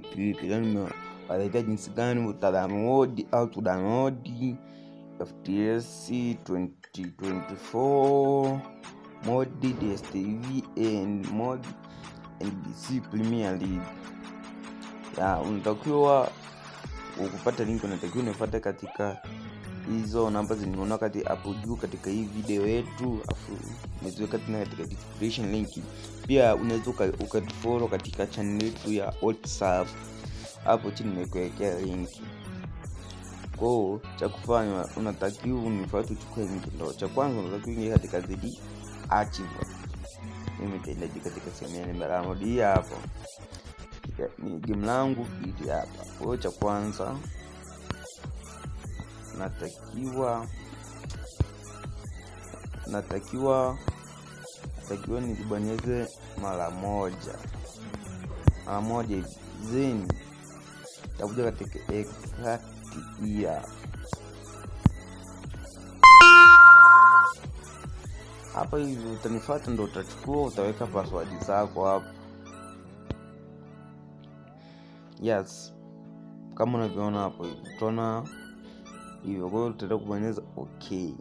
vipi vipi leo nimewaletea jinsi gani utadownload au tudownload FTS 2024 modi DStv and mod NBC Premier League ya unatakiwa ukupata link unatakiwa unifuate katika hizo namba zinaona kati hapo juu katika hii video yetu afu niziweka tena katika description link pia unaweza ukatufollow katika channel yetu ya whatsapp hapo chini nimekuwekea link kwao cha kufanya unatakiwa unifuate uchukue link ndo cha kwanza unatakiwa ingia katika zidi archive mimi nitaendaji katika sehemu ya nimedownload hii hapo ni game langu ili hapa kwa hiyo cha kwanza natakiwa natakiwa natakiwa nilibonyeze mara moja mara moja hivi then takuja katika exact year hapa hivi utanifata ndo utachukua utaweka password zako hapo yes kama unavyoona hapo hivi utaona hivyo kwa hiyo utaenda kubonyeza ok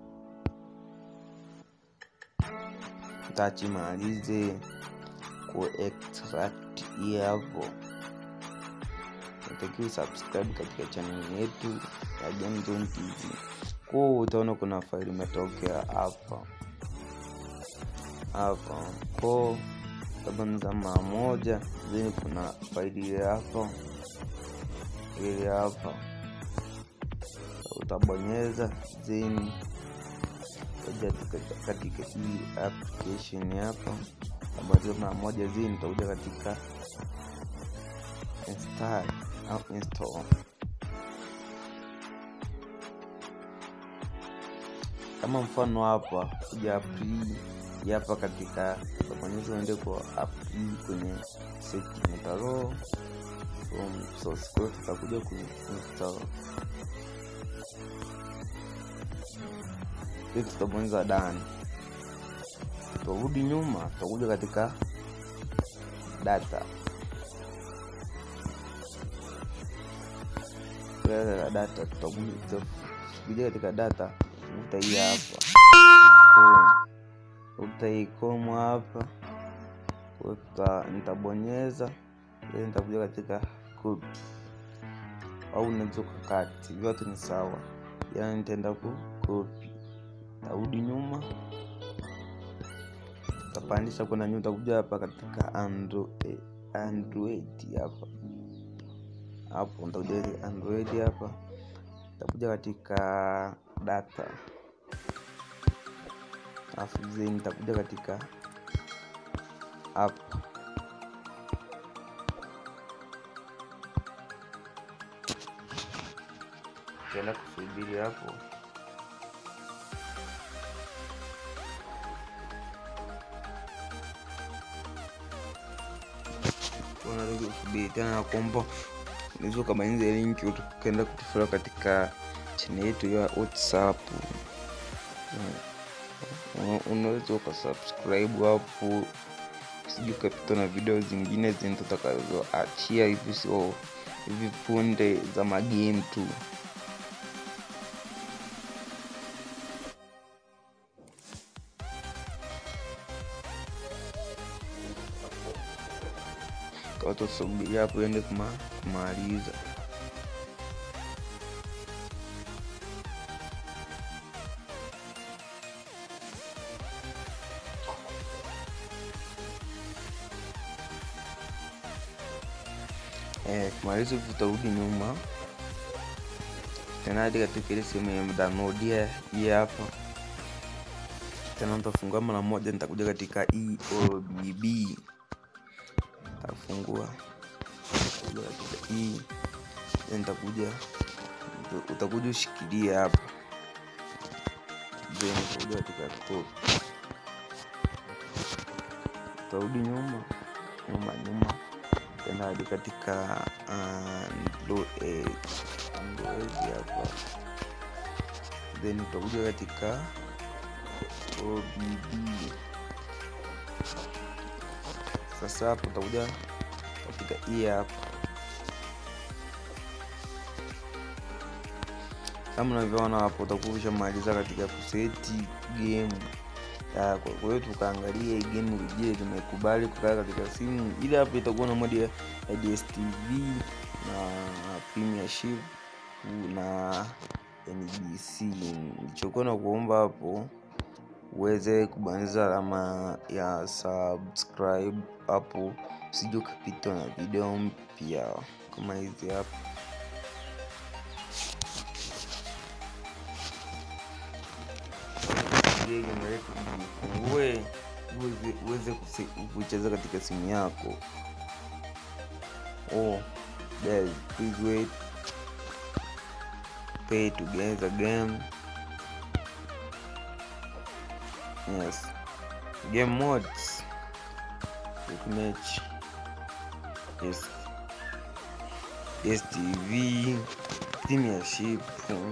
tachimalize ku extract hapo natakiwa subscribe katika channel yetu ya Gamezone TV kwa utaona kuna faili imetokea hapa hapa ko utabonyeza mara moja then kuna faili ile hapa ile hapa utabonyeza then utaja katika hii application hapa utabonyeza mara moja then utakuja katika install au install kama mfano hapa kuja apply hapa katika utabonyeza uende kwa apply kwenye setting utaro from source code tutakuja kuinstall hii tutabonyeza done tutarudi nyuma tutakuja katika data katika data tutakuja katika data uta hii hapa utaikomo hapa uta nitabonyeza then nitakuja katika code au unaweza ukakati vyote ni sawa yani nitaenda ku copy tarudi nyuma utapandisha kwenda nyuma utakuja hapa katika android android hapa hapo nitakuja android hapa utakuja katika data alafu then nitakuja katika app utaenda kusubiri hapo unasubiri tena na kuomba unaweza ukabonyeza linki ukaenda kutufollow katika channel yetu ya whatsapp unaweza ukasubscribe hapo sijui ukapita na video zingine zenye tutakazoachia hivi sio hivi punde za magame tu katusubiri hapo ende kumaliza eh, kumaliza tutarudi nyuma tena hadi katika ile sehemu ya download hii hapa tena nitafungua mara moja nitakuja katika eobb tafungua katika hii nitakuja utakuja ushikilia hapa then utakuja katika copy utarudi nyuma nyuma nyuma tena hadi katika android android hapa then utakuja katika OBD sasa hapo utakuja katika hii hapa kama unavyoona hapo utakuwa ushamaliza katika kuseti game ya kwa kwa hiyo tukaangalia hii game je limekubali kukaa katika simu ile hapo itakuwa na modi ya ya dstv na premiership na nbc nilichokuwa na kuomba hapo uweze kubonyeza alama ya subscribe hapo usije ukapitwa na video mpya kama hizi hapa Ile game yetu ufungue uweze- uweze kuse- kucheza katika simu yako oh guys please wait pay to get the game yes game modes quick match yes dstv premiership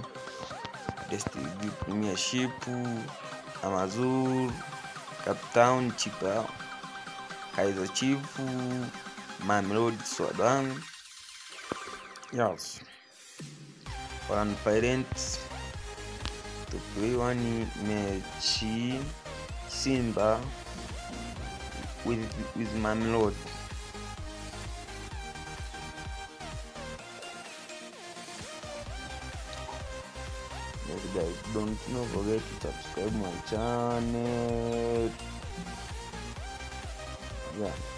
dstv premiership amazur captown chipa kaizer chief mamelodi swadan yes one parents to play one mechi simba with with mamelodi Yes, guys, don't not forget to subscribe my channel. Yeah.